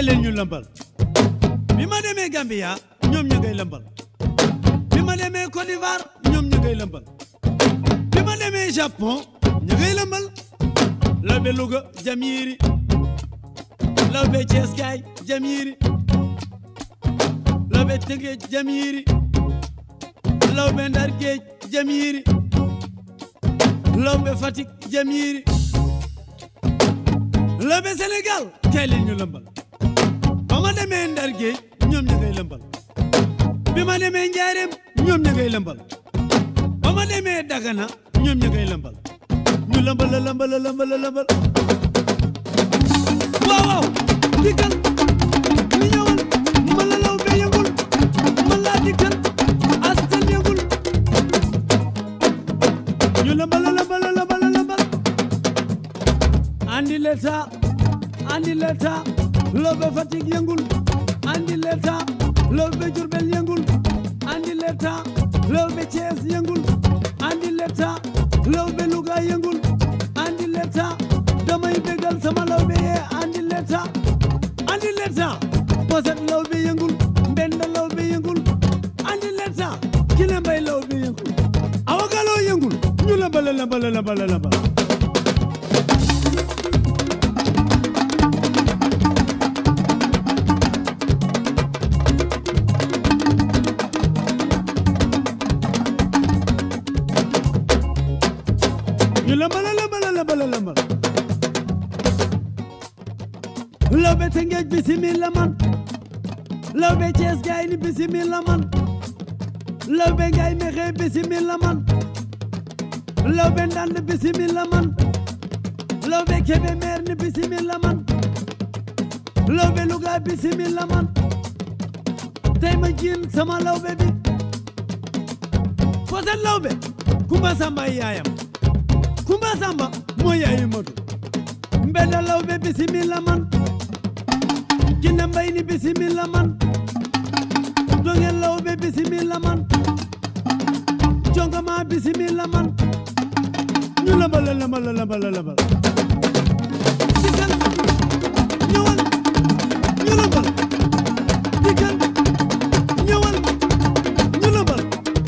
kaay leen ñu lëmbal bi ma demee Gambia ñoom ñu ngay lëmbal bi ma demee Côte d'Ivoire ñoom ñu ngay lëmbal bi ma demee Japon ñu ngay lëmbal lawbe Louga jam yiiri lawbe Thiès kaay jam yiiri lawbe Tëngéej jam yiiri lawbe Ndar Géej jam yiiri lawbe Fatick jam yiiri lawbe Sénégal kaay leen ñu lëmbal ba ma demee Ndar Géej ñoom ñu ngay lëmbal bi ma demee Njaareem ñoom ñu ngay lëmbal ba ma demee Dagana ñoom ñu ngay lëmbal ñu lëmbal la lëmbal la lëmbal la lëmbal waaw waaw dikkal ñu ñëwal ma la law be yëngul ma laa dikkal askan yëngul ñu lëmbal la lëmbal la lëmbal la lëmbal andi l'état andi l'état lawbe Fatick yëngul andi l'état lawbe Diourbel yëngul andi l'état lawbe Thiès yëngul andi l'état lawbe Louga yëngul andi l'état damay bégal sama lawbe yee andi l'état andi l'état poset lawbe yëngul mbenda lawbe yëngul andi l'état kile mbay lawbe yëngul awagaloo yëngul ñu lambala lambala lambala lambala ñu lambala lambala lambala lambala lawbe Tëngéej bisimilla man lawbe Cees gaay ni bisimilla man lawbe ngaay mexe bisimilla man lawbe Ndand bisimilla man lawbe Kébémer ni bisimilla man lawbe Louga bisimilla man tey ma jiin sama lawbe bi Poset lawbe Kumba Samba yaayam Kumba Samba moo yaayu Madu Mbeda lawbe bisimilla man Jinne Mbay ni bisimilla man Dongel lawbe bisimilla man Jongama bisimilla man ñu lambal la lambal la lambal la lambal dikkal ñëwal ñu lambal dikkal ñëwal ñu lambal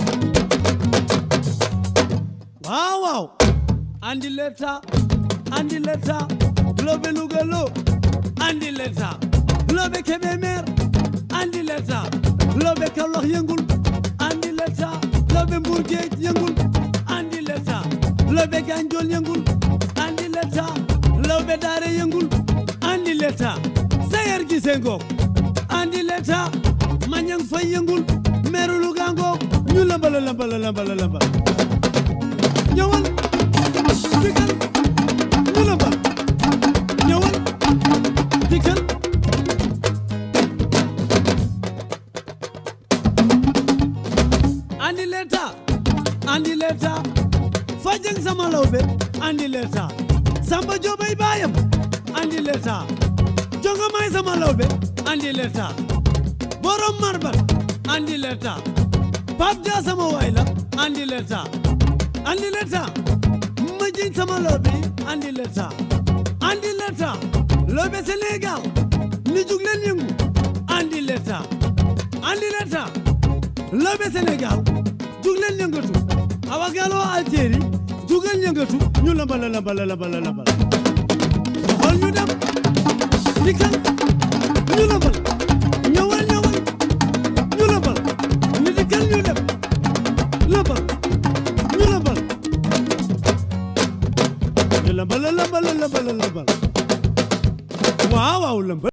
waaw waaw andi l'état andi l'état lawbe Louga lo andi l'état lawbe Kébémer andi l'état lawbe Kaolack yëngul andi l'état lawbe Mbour Géej yëngul andi l'état lawbe Gandiol yëngul andi l'état lawbe Daara yëngul andi l'état Sayer Gise ngoog andi l'état Mañang Fay yëngul meeru Louga ngoog ñu lambala lambala lambala lambala ñëwal dikkal ñu lambal ñëwal dikkal andi l'état andi l'état fajeng sama lawbe andi l'état samba jobay bayam andi l'état jonga may sama lawbe andi l'état borom marbat andi l'état pap dia sama wayla andi l'état andi l'état ma jiñ sama lawbe andi l'état andi l'état lawbe Sénégal ni jug leen yëngu andi l'état andi l'état lawbe Sénégal jug leen yëngatu awa galo Algérie jug leen yëngatu ñu lambala lambala lambala lambala xool ñu dem dikkal ñu lambal ñëwal ñëwal ñu lambal ñu dikkal ñu dem lambal ñu lambal ñu lambala lambala lambala lambal waaw waaw lambal